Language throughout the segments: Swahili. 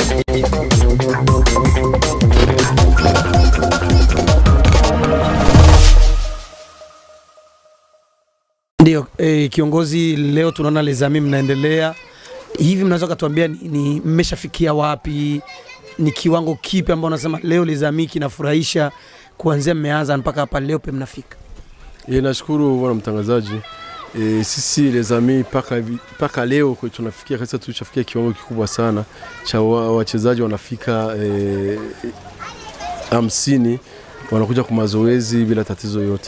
Ndio eh, kiongozi, leo tunaona Lezami mnaendelea hivi, mnaweza kutuambia ni, ni mmeshafikia wapi? Ni kiwango kipi ambao unasema leo Lezami kinafurahisha kuanzia mmeanza mpaka hapa leo pe mnafika? E, nashukuru bwana mtangazaji. E, sisi les amis paka, hivi- paka leo kwe tunafikia kabisa, tulishafikia kiwango kikubwa sana cha wa- wachezaji wanafika e, hamsini wanakuja kwa mazoezi bila tatizo yote.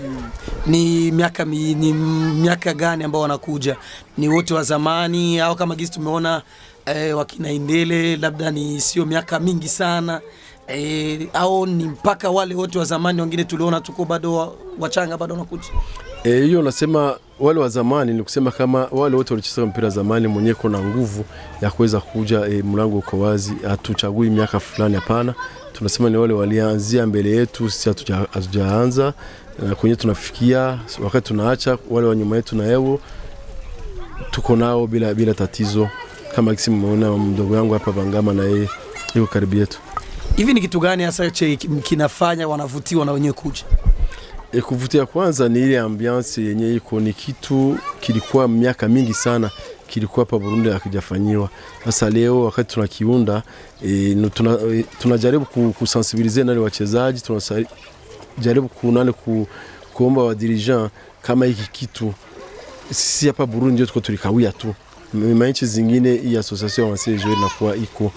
Ni miaka mi, ni miaka gani ambao wanakuja? Ni wote wa zamani au kama gisi tumeona eh, wakina Indele, labda ni sio miaka mingi sana eh, au ni mpaka wale wote wa zamani wengine tuliona tuko bado wa- wachanga bado wanakuja? Eh, hiyo nasema wale wa zamani ni kusema kama wale wote walicheza mpira zamani, mwenyewe kuna nguvu ya kuweza kuja e, mlango uko wazi, hatuchagui miaka fulani, hapana. Tunasema ni wale walianzia mbele yetu, sisi hatuja- hatujaanza na kwenye tunafikia, wakati tunaacha wale wa nyuma yetu na yao tuko nao bila, bila tatizo, kama kisi mmeona mdogo yangu hapa Bangama na yeye yuko karibu yetu. Hivi ni kitu gani hasa che kinafanya wanavutiwa na wenyewe kuja? E, kuvutia kwanza ni ile ambiance yenye iko, ni kitu kilikuwa miaka mingi sana kilikuwa hapa Burundi hakijafanyiwa. Sasa leo wakati tunakiunda e, tuna, e, tunajaribu ku- kusensibilize nani wachezaji, tunajaribu kunani ku, kuomba wa dirigeant kama hiki kitu sisi hapa Burundi ndio tuko tulikawia tu manchi zingine hii association ya wasejo inakuwa iko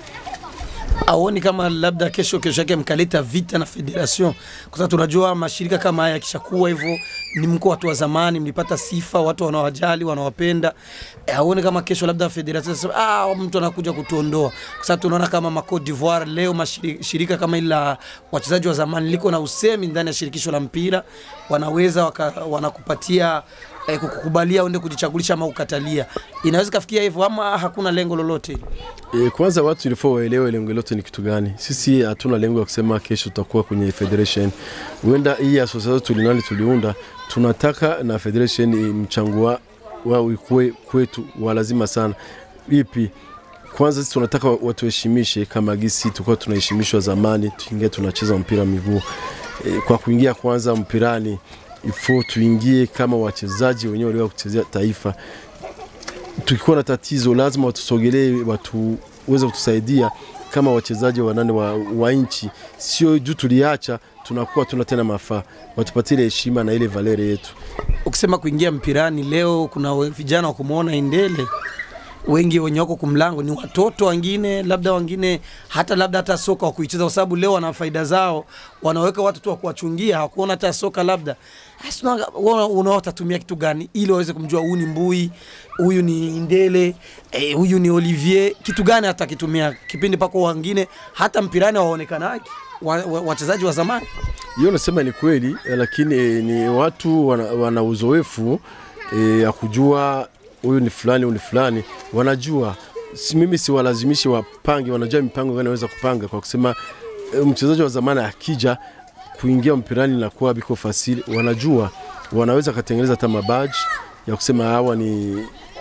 Aoni kama labda kesho kesho yake mkaleta vita na federation, kwa sababu tunajua mashirika kama haya yakishakuwa hivyo, ni mko watu wa zamani, mlipata sifa, watu wanawajali, wanawapenda. E, aoni kama kesho labda federation sasa, ah, mtu anakuja kutuondoa, kwa sababu tunaona kama ma Cote d'Ivoire leo mashirika kama ile la wachezaji wa zamani liko na usemi ndani ya shirikisho la mpira, wanaweza waka, wanakupatia eh, kukukubalia uende kujichagulisha ama ukatalia. Inaweza kafikia hivyo ama hakuna lengo lolote? E, kwanza watu ilifaa waelewe lengo letu ni kitu gani. Sisi hatuna lengo ya kusema kesho tutakuwa kwenye federation. Huenda hii association tulinali tuliunda, tunataka na federation mchango wa wao ikuwe kwetu wa lazima sana. Ipi? Kwanza sisi tunataka watuheshimishe kama gisi tulikuwa tunaheshimishwa zamani, tuingie tunacheza mpira miguu. E, kwa kuingia kwanza mpirani ifo tuingie kama wachezaji wenyewe waliwa kuchezea taifa tukikuwa na tatizo lazima watusogelee, watuweze kutusaidia kama wachezaji wanane wa, wa nchi, sio juu tuliacha tunakuwa tuna tena mafaa, watupatie ile heshima na ile valere yetu. ukisema kuingia mpirani leo, kuna we- vijana wa kumwona Indele wengi wenye wako kumlango ni watoto wengine, labda wengine hata labda hata soka wa kuicheza, kwa sababu leo wana faida zao, wanaweka watu tu wa kuwachungia, hawakuona hata soka labda. Asi, una- una- Unao watatumia kitu gani ili waweze kumjua huyu ni Mbui, huyu ni Indele, eh, huyu ni Olivier, kitu gani atakitumia kipindi pako wengine hata mpirani waonekanaje wa- wa- wachezaji wa zamani Hiyo nasema ni kweli eh, lakini eh, ni watu wana, wana uzoefu eh, ya kujua huyu ni fulani, huyu ni fulani, wanajua si, mimi siwalazimishi wapange, wanajua mipango gani wanaweza kupanga kwa kusema eh, mchezaji wa zamani akija kuingia mpirani na kuwa biko fasili, wanajua wanaweza katengeneza hata mabaji ya kusema hawa ni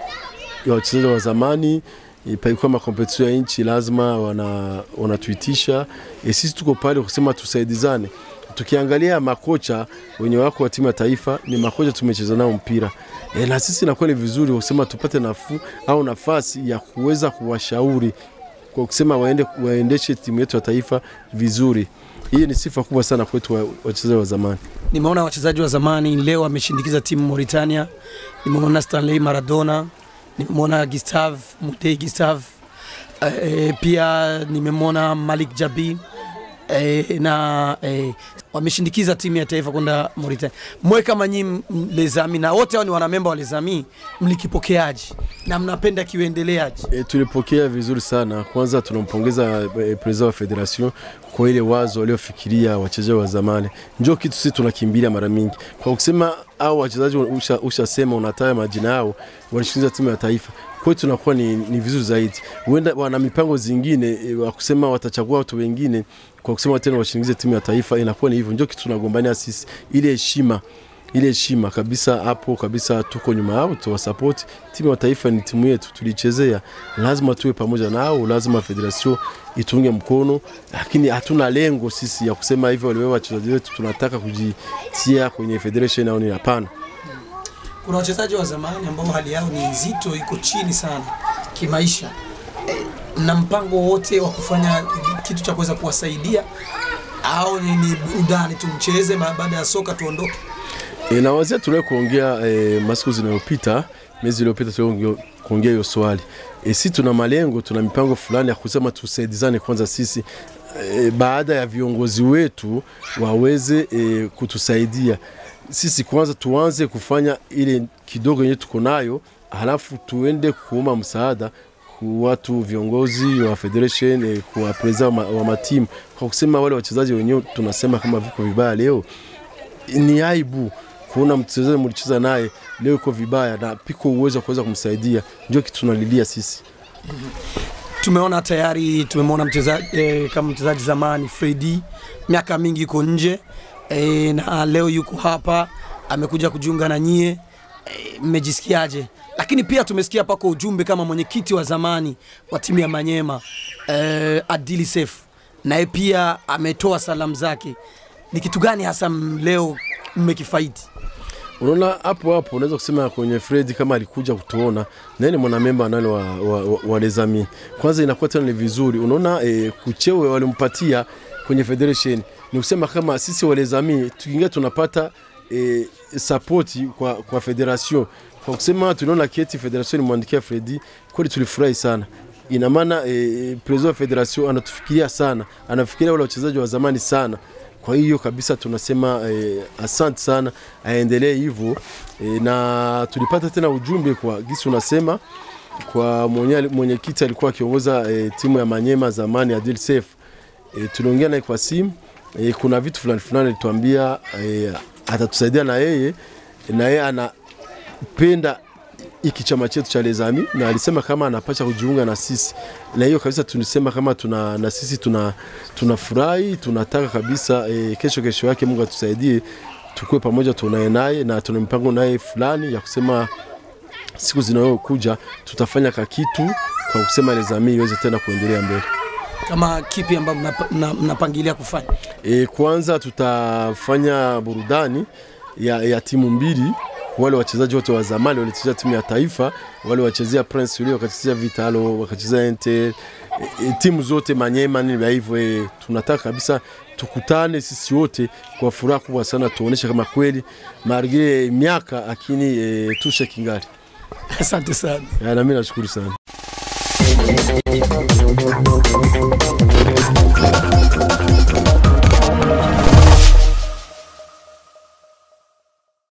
ya wachezaji wa zamani e, palikuwa makompetition ya nchi lazima wana, wanatuitisha e, sisi tuko pale kusema tusaidizane. Tukiangalia makocha wenye wako wa timu ya taifa ni makocha tumecheza nao mpira e, na sisi inakuwa ni vizuri kusema tupate nafuu au nafasi ya kuweza kuwashauri kwa kusema waende, waendeshe timu yetu ya taifa vizuri. Hii ni sifa kubwa sana kwetu wa- wachezaji wa zamani. Nimeona wachezaji wa zamani leo wameshindikiza timu Mauritania. Nimeona Stanley Maradona, nimemwona Gustave Mutei Gustave, e, pia nimemwona Malik Jabi e, na e, wameshindikiza timu ya taifa kwenda Mauritania. Mwe kama nyinyi m- Lezami na wote hao ni wanamemba wa Lezami, mlikipokeaje na mnapenda kiuendeleaje? E, tulipokea vizuri sana. Kwanza tunampongeza e, president wa federation kwa ile wazo waliofikiria wachezaji wa zamani. Ndio kitu sisi tunakimbilia mara mingi kwa kusema au wachezaji usha, ushasema unataja majina yao walishinda timu ya taifa kwetu tunakuwa ni, ni vizuri zaidi. Huenda wana mipango zingine e, wa kusema watachagua watu wengine kwa kusema tena washindikize timu ya taifa, inakuwa ni hivyo. Ndio kitu tunagombania sisi, ile heshima ile heshima kabisa. Hapo kabisa tuko nyuma yao, tuwasapoti. Timu ya taifa ni timu yetu, tulichezea, lazima tuwe pamoja nao, lazima federation itunge mkono, lakini hatuna lengo sisi ya kusema hivyo waliwewa wachezaji wetu tunataka kujitia kwenye federation au ni hapana. Kuna wachezaji wa zamani ambao hali yao ni nzito, iko chini sana kimaisha. Eh, Mna mpango wote wa kufanya kitu cha kuweza kuwasaidia au ni, ni burudani tumcheze, ba- baada ya soka tuondoke? E, na wazia tuliwahi kuongea e, masiku zinayopita miezi iliyopita tuliwahi kuongea hiyo swali e, si tuna malengo, tuna mipango fulani ya kusema tusaidizane kwanza sisi e, baada ya viongozi wetu waweze e, kutusaidia sisi kwanza tuanze kufanya ile kidogo yenye tuko nayo, halafu tuende kuomba msaada ku watu viongozi wa federation eh, kwa president wa, ma- wa matimu kwa kusema wale wachezaji wenyewe tunasema kama viko vibaya leo ni aibu kuona mchezaji mlicheza naye leo iko vibaya na piko uwezo wa kuweza kumsaidia, ndio kitu tunalilia sisi. Tumeona tayari tumemwona mchezaji eh, kama mchezaji zamani Fredi, miaka mingi yuko nje eh, na leo yuko hapa amekuja kujiunga na nyie eh, mmejisikiaje? Lakini pia tumesikia pako ujumbe kama mwenyekiti wa zamani wa timu ya Manyema eh, Adili Sef naye pia ametoa salamu zake. Ni kitu gani hasa m- leo mmekifaidi? Unaona hapo hapo unaweza kusema kwenye Fred kama alikuja kutuona na ni mwanamemba nani wa, wa, wa, wa Lezami. Kwanza inakuwa tena ni vizuri. Unaona e, kuchewe walimpatia kwenye federation ni kusema kama sisi wa Lezami tukiingia tunapata e, support kwa, kwa federation kwa kusema tunaona keti federation imwandikia Fredi, kweli tulifurahi sana. Ina maana e, president wa federation anatufikiria sana, anafikiria wale wachezaji wa zamani sana. Kwa hiyo kabisa tunasema eh, asante sana, aendelee hivyo eh, na tulipata tena ujumbe kwa gisi unasema kwa mwenye- mwenyekiti alikuwa akiongoza eh, timu ya Manyema zamani Adil Sef eh, tuliongea naye kwa simu eh, kuna vitu fulani fulani alituambia eh, atatusaidia na yeye na yeye anapenda hiki chama chetu cha Lezami na alisema kama anapasha kujiunga na sisi, na hiyo kabisa tulisema kama tuna, na sisi tuna tunafurahi tunataka kabisa e, kesho kesho yake Mungu atusaidie tukue pamoja, tunaye naye na tuna mipango naye fulani ya kusema siku zinazokuja tutafanya ka kitu kwa kusema Lezami iweze tena kuendelea mbele. Kama kipi ambacho mnapa- mna- mnapangilia kufanya? E, kwanza tutafanya burudani ya, ya timu mbili wale wachezaji wote wa zamani walichezea timu ya taifa, wale wachezea Prince Uli wakachezea Vitalo, wakachezea Inter, e, e, timu zote Manyema nini vya hivyo e, tunataka kabisa tukutane sisi wote kwa furaha kubwa sana, tuoneshe kama kweli margire miaka lakini e, tushe kingali. Asante sana. Ya, na mimi nashukuru sana.